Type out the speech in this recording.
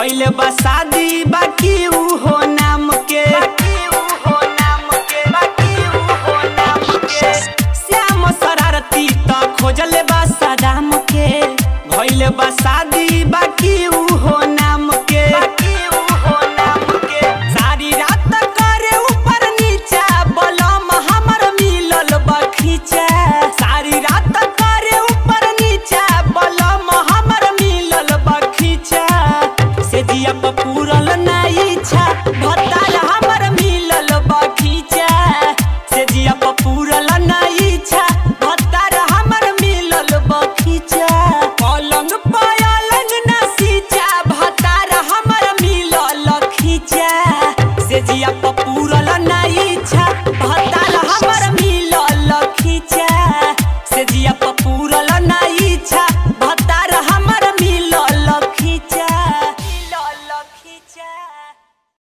भइल बा शादी बाकी ऊ हो नाम के श्याम शरारती त खोजल बा सदाम के भइल बा शादी बाकी ऊ हो नाम के सारी रात करे ऊपर नीचा बलम हमर मिलल बखीचा सारी रात करे ऊपर नीचा बलम हमर मिलल बखीचा से जिया प पूरल ना इच्छा भतार हमर मिलल बखीचा से जिया प पूरल ना इच्छा भतार हमर मिलल बखीचा पलंग पलंग ना सीचा भतार हमर मिलल खींचा से जिया प पूरल ना